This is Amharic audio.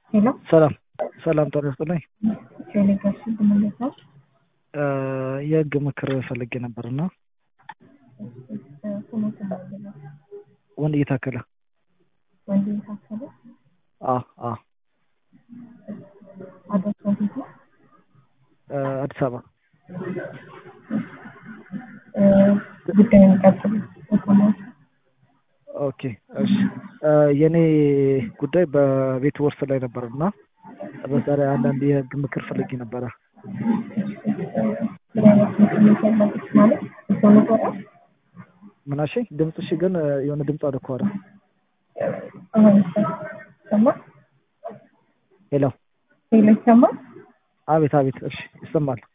ሄሎ ሰላም ሰላም ጤና ይስጥልኝ። ቴሌግራፍ ስንት ነው? የህግ ምክር ፈልጌ ነበር እና ስሞት ነው ወንድ እየታከለ ወንድ የታከለ አ አ አድራሻ ቤት ነው። አዲስ አበባ ጉዳዩን ቀጥሉ። ተሰማት ኦኬ እሺ የኔ ጉዳይ በቤት ውርስ ላይ ነበር እና በዛ ላይ አንዳንድ የህግ ምክር ፈልጌ ነበረ። ምን አይነት ስሜት ያለበት ማለት እሷ ነበረ ምናሽ ድምፅሽ ግን የሆነ ድምፅ አልኳረ አሁን ሰማ ሄሎ ሄሎ ይሰማ አቤት አቤት እሺ ይሰማል